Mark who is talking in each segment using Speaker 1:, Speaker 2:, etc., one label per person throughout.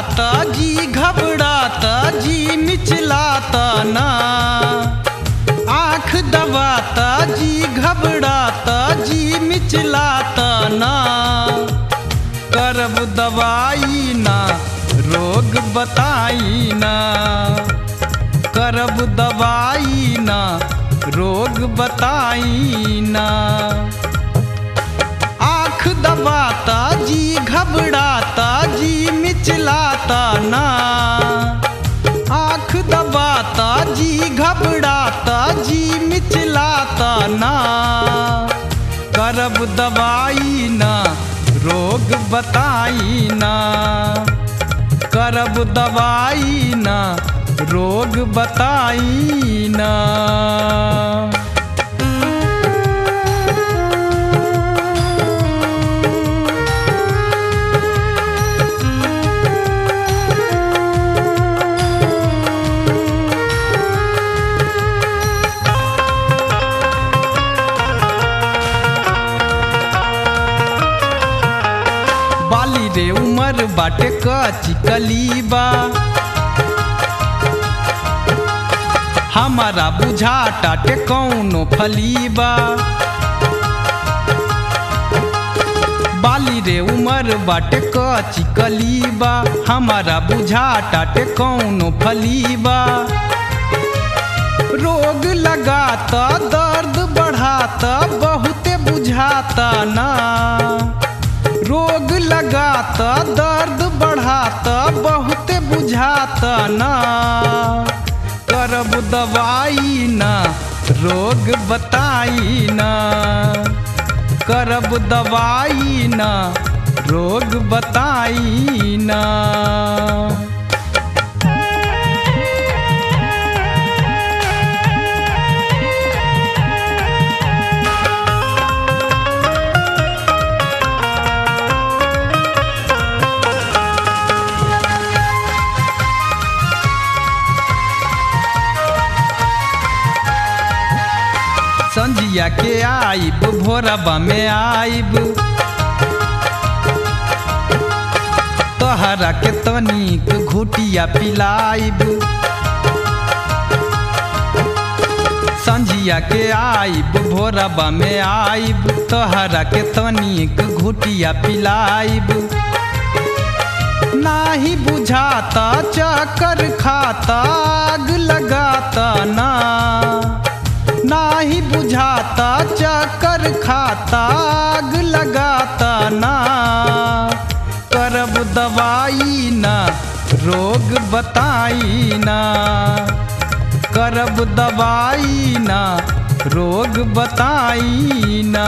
Speaker 1: घबराता जी घबराता जी मिचलाता ना आँख दबाता जी घबराता जी मिचलाता ना करब दवाई ना रोग बताई ना करब दवाई ना रोग बताई ना आँख दबाता जी घबराता जी मिचलाता ना आँख दबाता जी घबराता जी मिचलाता ना करब दवाई ना रोग बताई ना करब दवाई ना रोग बताई ना बाली रे उमर बाटे कची कलीबा हमारा बुझा टाटे कौनो फलीबा बाली रे उमर बाटे कची कलीबा हमारा बुझा टाटे कौनो फलीबा रोग लगाता दर्द बढ़ाता बहुते बुझाता ना रोग लगाता दर्द बढ़ाता बहुते बुझाता ना करब दवाई ना रोग बताई ना करब दवाई ना रोग बताई ना संजिया के आइब भोरबा में आइब तोहरा के तनिक घुटिया पिलाइब संजिया के आइब भोरबा में आइब तोहरा के तनिक घुटिया पिलाइब नाही बुझाता चक्कर खाता आग लगाता ना नाही बुझाता चक्कर खाता आग लगाता ना करब दवाई ना रोग बताई ना करब दवाई ना रोग बताई ना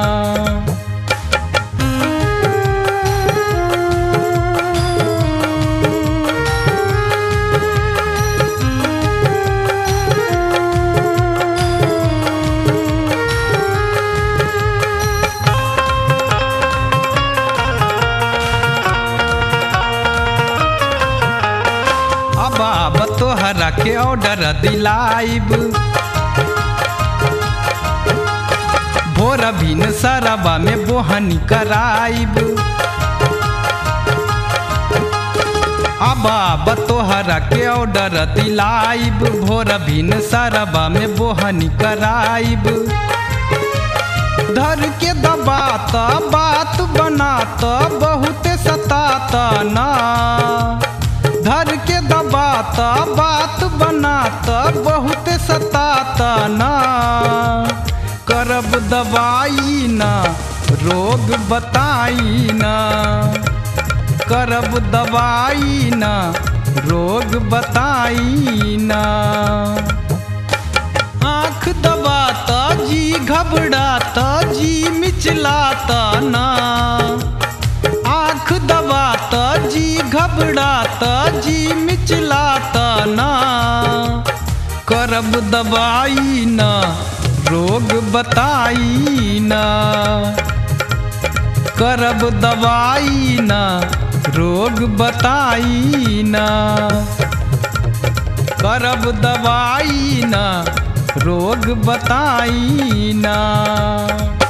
Speaker 1: अब अब तोहरा के ऑर्डर दिलाइब भोर भिन सरबा में बोहनी कराइब अब अब तोहरा के ऑर्डर दिलाइब भोर भिन सरबा में बोहनी कराइब धर के दबाता बात बनाता बहुते सताता ना धर के दबाता बात बनाता बहुत सताता ना करब दवाई ना रोग बताई ना करब दवाई ना रोग बताई ना आँख दबाता जी घबराता जी मिचलाता ना आँख दबाता जी घबराता जी मिचलाता ना करब दवाई ना रोग बताई ना करब दवाई ना रोग बताई ना करब दवाई ना रोग बताई ना